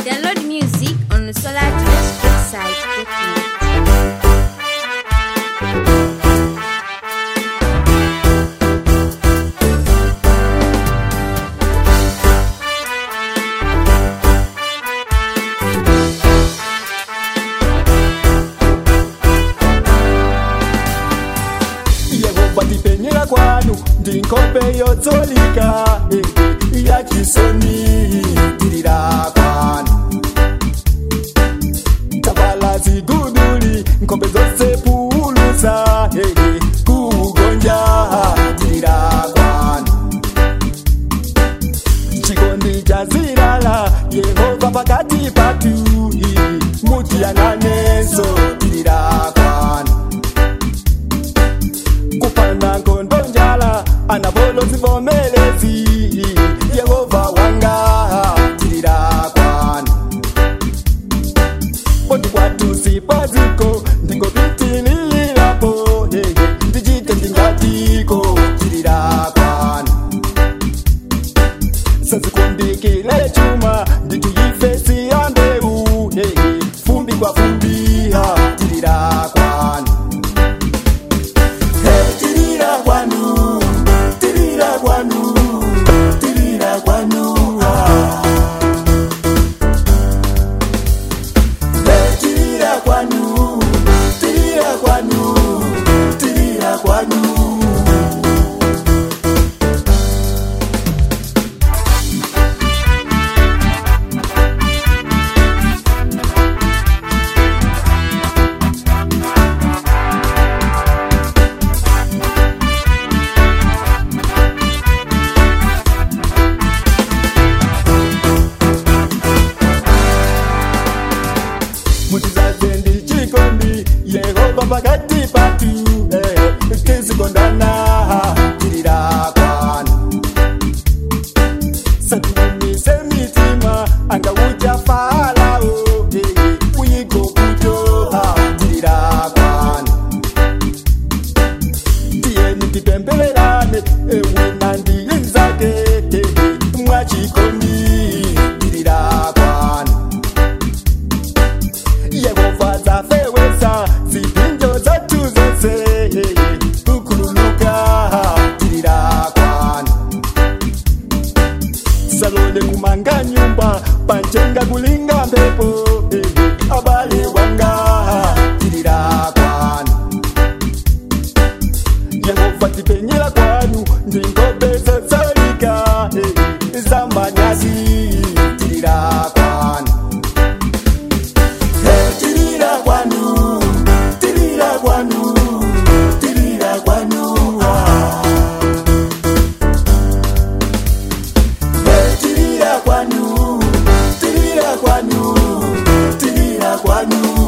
Download music on the Solar Trash website. Get it. yehova ndipenyera kwanu ndi nkhope yodzolika eh, eh, yachisoni tirira kwanu tavala ziguduli nkhope zonse pulusa eh, eh, kugonja tirira kwanu chikondi cha zilala yehova pakati patu eh, mutiyang'anenso tirira kwanu kupanda nkondo njala anapolo zivomelezi yehova wanga tirira kwanu poti kwatu sipaziko ndingopitilirapo hehe ndichite ndingatiko tirira kwanu sazikumbikile chuma ndituyife siyambeu hehe fumbi kwa fumbi ha tirira kwanu Hey, tirira kwanu, tirira kwanu, tirira kwanu, ah. Hey, tirira kwanu, tirira kwanu, tirira kwanu. mutizaze ndi chikondi yehova pakati patu eh, tizikondana tirira kwanu satimumise mitima angauja farao eh, uyigo kuto tirira kwanu tiyeni tipembelerane ewina ndiyinzake mwachikondi tirira kwanu yehova zafewesa zipinjo zatu zose kukululuka tirira kwanu salole kumanga nyumba panjenga kulinga mpepo abale wanga tirira kwanu yehova tipenyera kwanu ndingobe zozalika zamanyasi tirira kwanu Hey, tirira kwanu, tirira kwanu, tirira kwanu, ah. Hey, tirira kwanu, tirira kwanu, tirira kwanu.